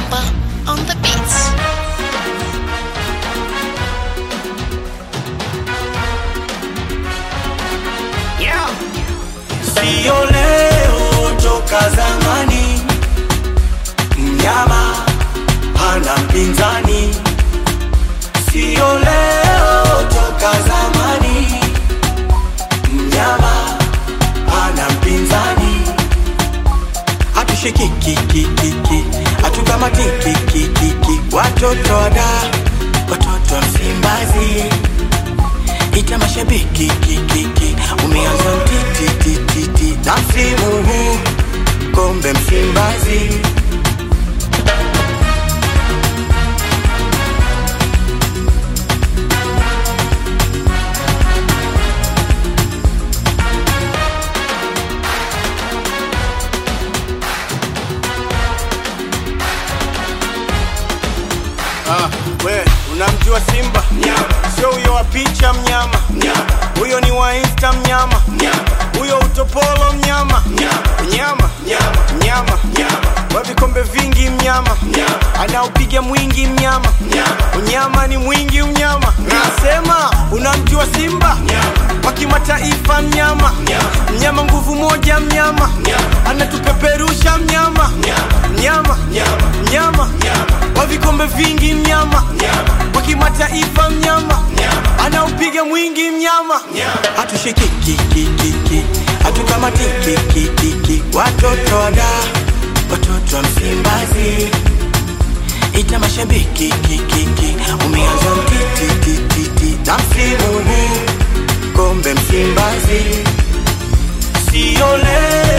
Simba on the beats. Yeah. Sio leo toka zamani, mnyama hana mpinzani. Sio leo toka zamani, mnyama hana mpinzani. Hatushikikikikiki, hatukamatikikikiki, watoto wada, watoto wa Msimbazi ita mashabiki kikiki umeanza mtitititi na msimu huu kombe Msimbazi Ah, we unamjua Simba? Sio huyo wa picha mnyama, huyo ni wa Insta mnyama, huyo utopolo mnyama, mnyama mnyama, wa vikombe vingi mnyama, anaupiga mwingi mnyama, unyama ni mwingi mnyama. Nasema unamjua Simba wa kimataifa mnyama, mnyama nguvu moja mnyama, anatupeperusha mnyama, mnyama mnyama wa vikombe vingi mnyama wa kimataifa mnyama anaupiga mwingi mnyama hatushikikikikiki hatukamatikikikiki watoto wada watoto wa Msimbazi ita mashabiki kikiki umeanza mtitititi na msimu huu kombe Msimbazi sio leo